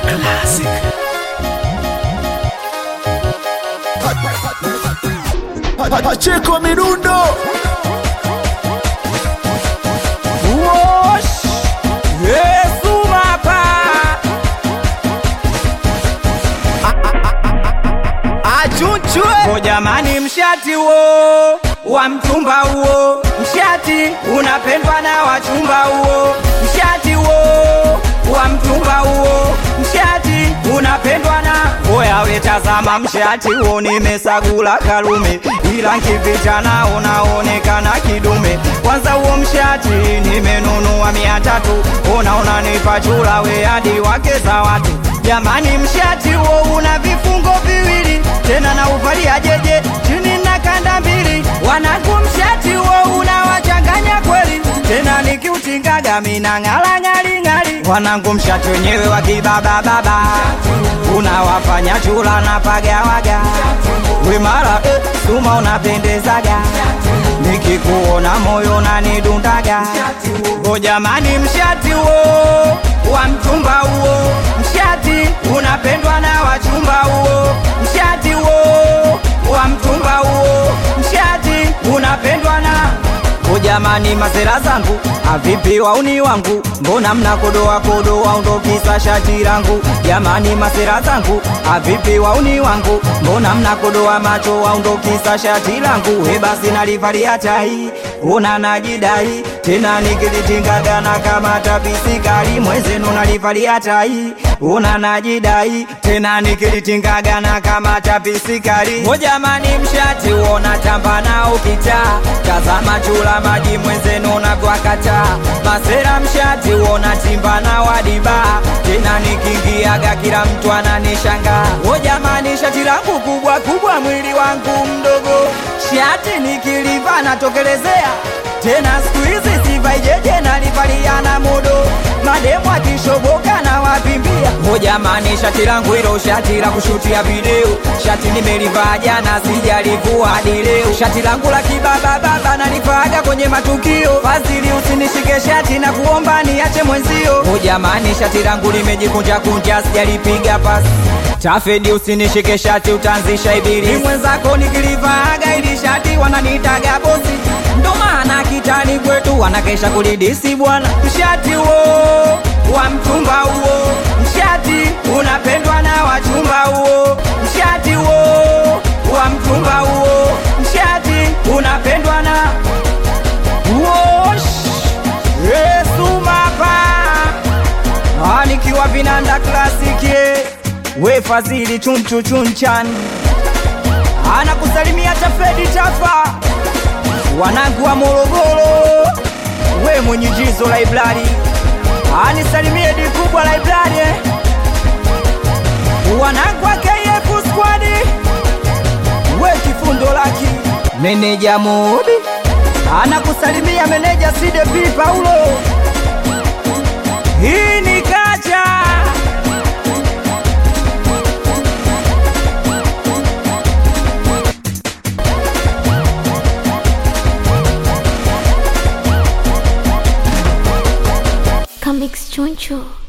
Classic. Pacheko Mirundo Wosh! Yesu mapa Achunchwe Ko jamani mshati huo wa mtumba huo mshati unapendwa na wachumba huo mshati huo wa mtumba huo mshati unapendwa na oya wetazama mshati huo nimesagula kalume ila nkipita nao naonekana kidume kwanza huo mshati nimenunua mia tatu unaona nipachula we hadi wake za watu jamani mshati huo una vifungo viwili tena na uvalia jeje chini na kanda mbili wanangu mshati huo unawachanganya kweli tena nikiutingaga mina ng'ala ng'ali ng'ali wanangu mshati wenyewe wa kibabababa unawafanya chula na pagawaga wimara eh, suma unapendezaga nikikuona moyo nanidundaga o jamani mshati huo wa mtumba huo mshati unapendwa na wachumba huo mshati huo wa mtumba huo mshati unapendwa na o jamani masera zangu avipi wauni wangu mbona mnakodoa kodoa undokisa shati langu jamani masera zangu avipi wauni wangu mbona mnakodoa macho waundokisa shati langu he basi nalivalia tai una najidai tena nikilitingagana kama tapisikali mwezenu nalivalia tai una najidai tena nikilitingagana kama tapisikali o jamani mshati uona tamba nao kitaa tazama chula maji mwenzenu na kwakata masera mshati uona timba na wadiba tena nikingiaga kila mtu ananishanga o jamani shati langu kubwa kubwa mwili wangu mdogo shati nikiliva natokelezea tena siku hizi sivaijeje nalivaliana modo mademu akishoboka na wapimbia o jamani shati langu hilo shati la kushutia video shati nimelivaa jana sijalivua hadi leo shati langu la kibabababa nalivaaga kwenye matukio fazili usinishike shati na kuomba niache mwenzio o jamani shati langu limejikunja kunja sijalipiga pasi tafedi usinishike shati utaanzisha ibili mwenzako nikilivaaga ili shati wananiitaga bosi ndo maana kitani kwetu wanakesha kulidisi bwana mshati huo wa mtumba huo mshati unapendwa na wachumba huo mshati huo wa mtumba huo mshati unapendwa na Wosh! Yesu mapa Ah, nikiwa vinanda klasiki we fadhili chunchu chunchan anakusalimia tafedi tafa wanangu wa Morogoro, we mwenye jizo library, anisalimie di kubwa library, eh. wanangu wa KF squad, we kifundo laki, meneja Mudi anakusalimia meneja CDP Paulo, hii ni kacha Comics Choncho.